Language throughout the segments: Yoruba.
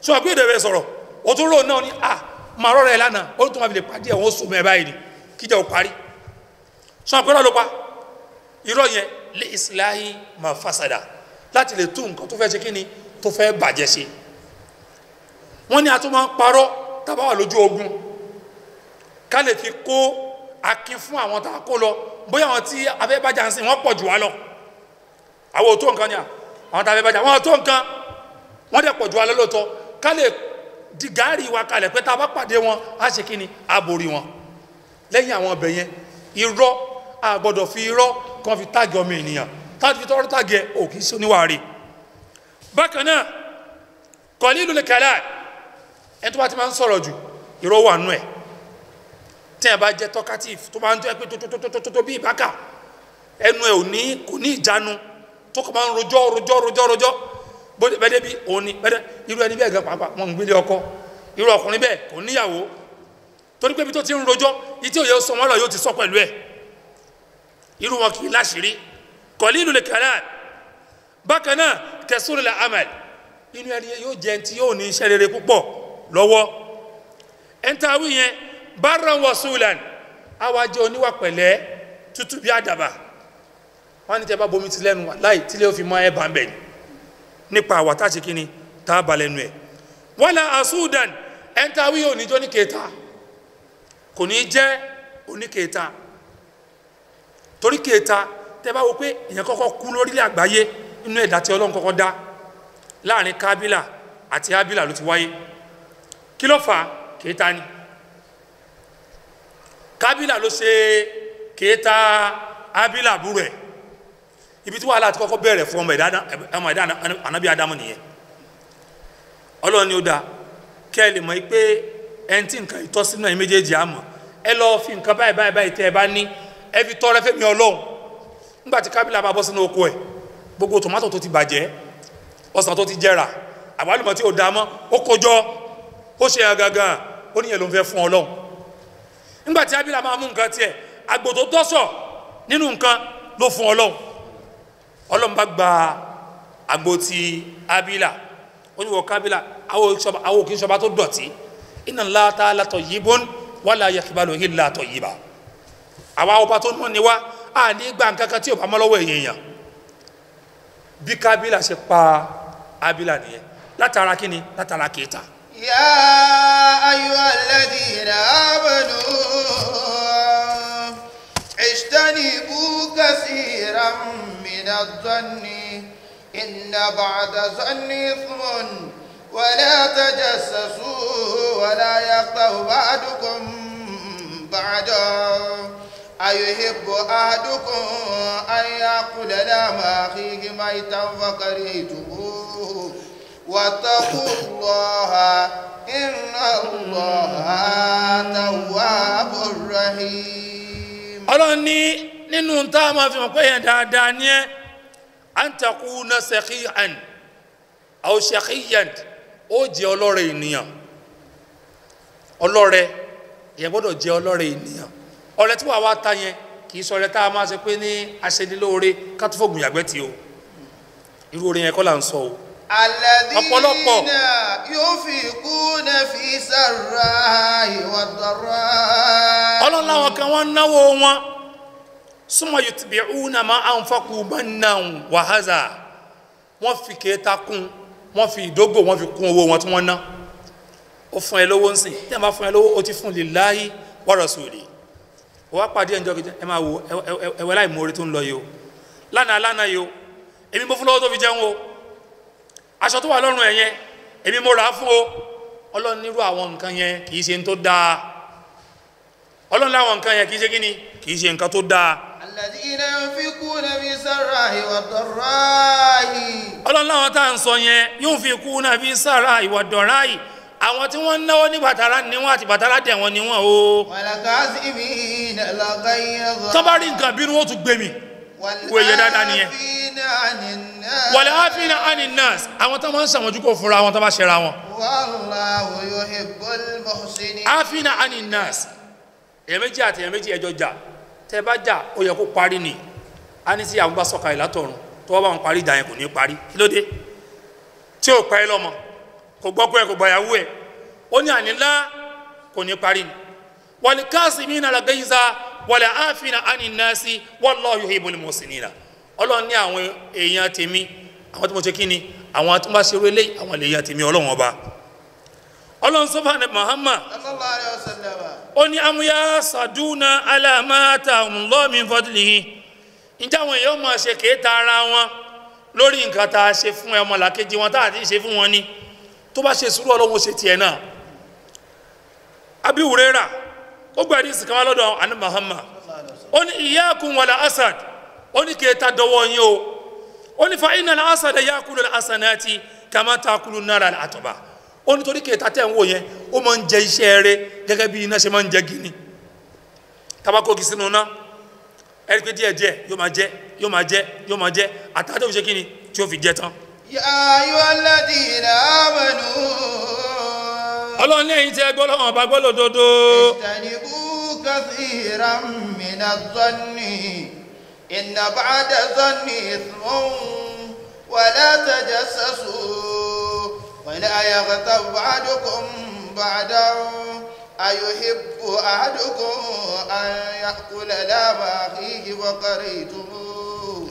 sọ pé èdè rẹ sọ̀rọ̀ o tún rò náà ni à máa rọrọ ẹ lánàá ó tún máa fi lè pàdé ẹ̀ wọ́n sùn mọ́ ẹ báyìí ni kíjà ò parí sọ pé lọ́ọ́ ló pa irọ́ yẹn lé islahi ma fasada láti lè tún nǹkan tó fẹ́ ṣe kí ni tó fẹ́ bàjẹ́ ṣe wọ́n ní a tún máa ń parọ́ tábà wà lójú ogun ká lè fi kó akin fún àwọn tá a kó lọ bóyá àwọn tí afẹ́bàjá ń sìn wọ́n pọ̀ jù wá lọ àwọn ò tó nǹkan ni à àwọn tá a fẹ́ bàjá wọ́n ò tó nǹkan wọ́n dẹ̀ pọ̀ jù wá lọ lóòótọ́ ká lè di gàárì wa kalẹ̀ pé tá a bá pàdé wọn á ṣe kí ni á borí wọn lẹ́yìn àwọn ọbẹ̀ yẹn irọ́ a gbọ́dọ̀ fi irọ́ kan fi táàgì ọmọ ènìyàn táàgì fi tọ́rọ́ táàgì ẹ̀ ò kì í ṣe oníwàárí bákan náà kọ̀ọ̀lì ìlú lè kẹ́lẹ́ ẹni tó bá ti máa ń sọ̀rọ̀ jù irọ́ wà nú ẹ̀ tí ẹ bá jẹ́ talkative tó máa ń tó ẹ pé tótótótótótó bí ìbáka ẹnu ẹ ò ní kò ní ìjánu tó kọ́ máa ń rojọ́ rojọ́ rojọ́ rojọ́ bóde bẹ́ẹ̀ débi òun ni bẹ́ẹ̀ irú ẹni bẹ́ẹ̀ gan pàápàá wọn ń gbélé ọkọ irú ọkùnrin bẹ́ẹ̀ kò níyàwó torí pé ibi tó ti ń rojọ́ ìtí òye sọ wọn lọ yóò ti sọ pẹ̀lú ẹ̀ irú wọn kì í láṣìírí kọ̀lí ìlú lè kẹ́lẹ́ bákan náà kẹsùrù lè amal inú ẹni yóò jẹ ti yóò ní iṣẹ́ rere púpọ̀ lọ́wọ́ ẹ̀ńtàwí yẹn barran wasulan àwa jẹ́ oníwà pẹ̀lẹ́ tútù bí àdàbà wọ́n ní tẹ́ bá bomi ti lẹ́nu wà láì tí lè fi mọ́ ẹ̀ bá ń bẹ̀ ni nípa àwà tá a ṣe kí ni tá a bá lẹ́nu ẹ̀ wala asudan ẹ̀ńtàwí yóò níjọ́ ní kẹta kò ní jẹ́ oníkẹta torí kẹta tẹ́ bá wo pé èèyàn kọ́kọ́ kú lórílẹ̀ àgbáyé inú ẹ̀dá tí ọlọ́run kọ́kọ́ dá láàrin kábílà àti ábílà ló ti wáyé kí ló fà á kẹta ni kábílà ló ṣe kẹta ábílà búrò ẹ̀ ibi tí wàhálà ti kọ́kọ́ bẹ̀rẹ̀ fún ọmọ ẹ̀dá ànábì ádámù nìyẹn ọlọ́run ni ó dáa kẹ́ ẹ lè mọ̀ pé ẹni tí nǹkan ìtọ́sínú ẹ̀yin méjèèjì àmọ́ ẹ lọ́ọ́ fi nǹkan báyìí báyìí báyìí tẹ́ ẹ bá ní ẹ fi tọrẹ fẹ́mi ọlọ́run nígbà tí kábílà bá bọ́ sínú oko ẹ̀ gbogbo tòmátò tó ti bàjẹ́ ọsàn tó ti jẹrà àbálùmọ̀ tí ò dá mọ́ ó kójọ ó ṣe hàn gangan ó níyẹn ló ń fẹ́ fún ọlọ́run nígbà tí abila máa mú nǹkan tiẹ̀ àgbò tó tọ́sọ̀ nínú nǹkan ló fún ọlọ́run ọlọ́run bá gba àgbò ti abila ó ní wọ kábílà àwọn òkè ìṣọba tó dọ̀tí inna Allaha ta'ala tayyibun wala yaqbalu illa tayyiba àwa ọba tó mọ̀ ní wa a ní gba nǹkan kan tí ò bá mọ́ lọ́wọ́ èèyàn bí kábílà ṣe pa abila nìyẹn látara kíni látara kéta. يا أيها الذين آمنوا اجتنبوا كثيرا من الظن إن بعد الظن إثم ولا تجسسوا ولا يغتب بعضكم بعضا أيحب أحدكم أن يأكل لحم أخيه ميتا فكرهتموه واتقوا الله إن الله تواب رحيم ọlọ́run ní nínú tá a máa fi hàn pé yẹn dáadáa ní ẹ́ à ń takú ná sẹ́kíyàn àwọn sẹ́kíyàn ó jẹ́ ọlọ́rẹ̀ ènìyàn ọlọ́rẹ̀ yẹn gbọ́dọ̀ jẹ́ ọlọ́rẹ̀ ènìyàn ọrẹ tí wàá wá ta yẹn kì í sọrẹ tá a máa ṣe pé ní aṣẹ́nilóore ká tó fògùn yàgbẹ́ tí o irú orin yẹn kọ́ là ń sọ o ọ̀pọ̀lọpọ̀. الذين ينفقون في سراء والضراء ọlọ́run láwọn kan wọ́n náwó wọn súnmọ́ yutbi'una ma anfaqu mannan wa hadha wọ́n fi kéta kún wọ́n fi ìdógò wọ́n fi kún owó wọn tí wọ́n ná ó fún ẹ lówó ń sìn tí ẹ bá fún ẹ lówó ó ti fún lillahi wa rasuli ó wá pàdé ẹ̀ńjọ́ kejì ẹ máa wo ẹwẹ́ láì mórí tó ń lọ yìí o lánàá lánàá yìí o èmi mo fún lọ́wọ́ tó fi jẹun o aṣọ tó wà lọ́rùn ẹ̀ yẹn èmi mo rà á fún o ọlọ́run nírú àwọn nǹkan yẹn kì í ṣe ń tó dáa ọlọ́run láwọn nǹkan yẹn kì í ṣe kíni kì í ṣe nǹkan tó dáa الذين ينفقون في السراء والضراء ọlọ́run láwọn tá à ń sọ yẹn yóò fi kú náà fi sára ìwà dọ̀rá yìí àwọn tí wọ́n ń náwó ní bàtàrà níwọ̀n àti bàtàrà dẹ̀ wọ́n níwọ̀n o والكاظمين الغيظ tó bá rí nǹkan bínú ó tún gbé mi wo èyẹ dáadáa nìyẹn والعافين عن الناس wàlẹ̀ áfínà ánì nurse àwọn tó máa ń sàmójú kò fúnra wọn tó bá ṣẹra wọn والله يحب المحسنين áfínà ánì nurse èyàn méjì àti èyàn méjì ẹjọ jà tẹ bá jà ó yẹ kó parí ni a ní tí àwọn bá sọ̀kalẹ̀ látọ̀run tó wọ́n bá wọn parí ìjà yẹn kò ní parí kí ló dé tí ò pa ẹ́ lọ́mọ kò gbọ́kọ́ ẹ̀ kò gbàyàwó ẹ̀ ó ní ànílá kò ní parí ni wàlí káàsì mí nàlá gẹ́yìnsá wàlí àfihàn ànínásí wallahu yuhibbul muhsinina ọlọ́run ní àwọn èèyàn tèmi àwọn tó mọ̀ ṣe kí ni àwọn tó bá ṣe eré lé àwọn èèyàn tèmi ọlọ́run ọba ọlọ́run sọ́fà ní Muhammad sallallahu alayhi wa sallam ó ní amúyá sàdúnà aláàmáta ọmọlọ́mí fọdúlìhì ǹjẹ́ àwọn èèyàn máa ṣe kéèta ara wọn lórí nǹkan tá a ṣe fún ọmọ làkejì wọn tá a ti ṣe fún wọn ni tó bá ṣe sùúrù ọlọ́run ó ṣe tiẹ̀ náà Abi Huraira ó gbà ní ìsìnkà wá lọ́dọ̀ àní Muhammad ó ní iyyakum wala asad ó ní kéèta dọwọ́ yín o ó ní fa innal asada yakulu al-hasanati kama takulu an-nara al-atba ó ní torí kéèta tẹ̀ ń wò yẹn ó máa ń jẹ iṣẹ́ rẹ gẹ́gẹ́ bí iná ṣe máa ń jẹ gini tabakoki sínú náà ẹ̀rí pé díẹ̀ díẹ̀ yóò máa jẹ yóò máa jẹ yóò máa jẹ àtàdé òfin ṣe kí ni tí ó fi jẹ tán. يا أيها الذين آمنوا ọlọ́run ní ẹ̀yin tí ẹ gbọ́ lọ́wọ́ ọba gbọ́ lòdodo اجتنبوا كثيرا من الظن إن بعد الظن إثم ولا تجسسوا ولا يغتب بعضكم بعدا أيحب أحدكم أن يأكل لحم أخيه فكرهتموه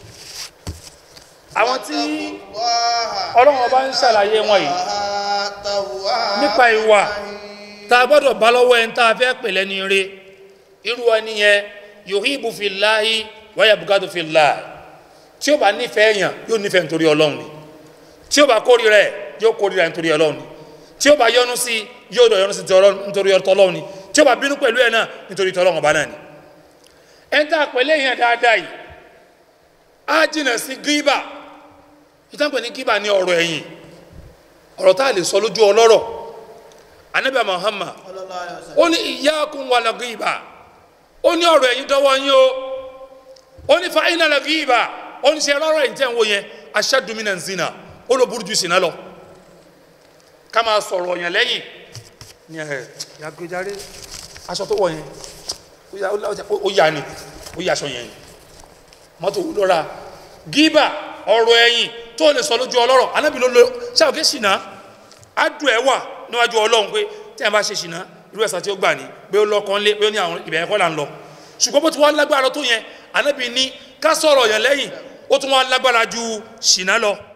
àwọn tí ọlọ́run ọba ń ṣàlàyé wọn yìí nípa ìwà tá a gbọ́dọ̀ bá lọ́wọ́ ẹni tá a fẹ́ pè lẹ́ni ire irú ẹni yẹn yuhibbu fillahi wa yabghadu fillahi tí ó bá nífẹ̀ẹ́ yàn yóò nífẹ̀ẹ́ nítorí ọlọ́run ni tí ó bá kórìíra ẹ̀ yóò kórìíra nítorí ọlọ́run ni tí ó bá yọ́nú sí yóò dọ̀ yọ́nú sí nítorí ọlọ́run ni tí ó bá bínú pẹ̀lú ẹ̀ náà nítorí tọ́lọ́run ọba náà ni ẹni tá a pè lẹ́yìn dáadáa yìí á jìnà sí gíbà ìtànpẹ̀ ní gíbà ní ọ̀rọ̀ ẹ̀yìn ọ̀rọ̀ tá a lè sọ lójú ọlọ́rọ̀ Ànábì Muhammad ó ní iyyakum wal ghiba ó ní ọ̀rọ̀ ẹ̀yìn dọ́wọ́ yín o ó ní fa innal ghiba ó ní ṣe rọ́rọ̀ ẹ̀yìn tẹ́ ń wò yẹn ashaddu minan zina ó lọ burú ju ṣìnà lọ ká máa sọ̀rọ̀ yẹn lẹ́yìn ní ẹ̀ yàgbéjáre aṣọ tó wọ̀ yẹn ó yà- ó yà- ó yà ni ó yà aṣọ yẹn mọ́tò lọ́ra gíbà ọ̀rọ̀ ẹ̀yìn tó lè sọ lójú ọlọ́rọ̀ anábì ló lo ṣàwọ́kẹ́ ṣìnà ádùn ẹ̀ wà níwájú ọlọ́run pé tí a bá ṣe ṣìnà irú ẹ̀sà tí ó gbà ní pé ó lọ́kàn lé pé ó ní àwọn ìbẹ̀rẹ̀ kọ́ là ń lọ ṣùgbọ́n bó ti wá lágbára tó yẹn anábì ní ká sọ̀rọ̀ yẹn lẹ́yìn ó tún wá lágbára ju ṣìnà lọ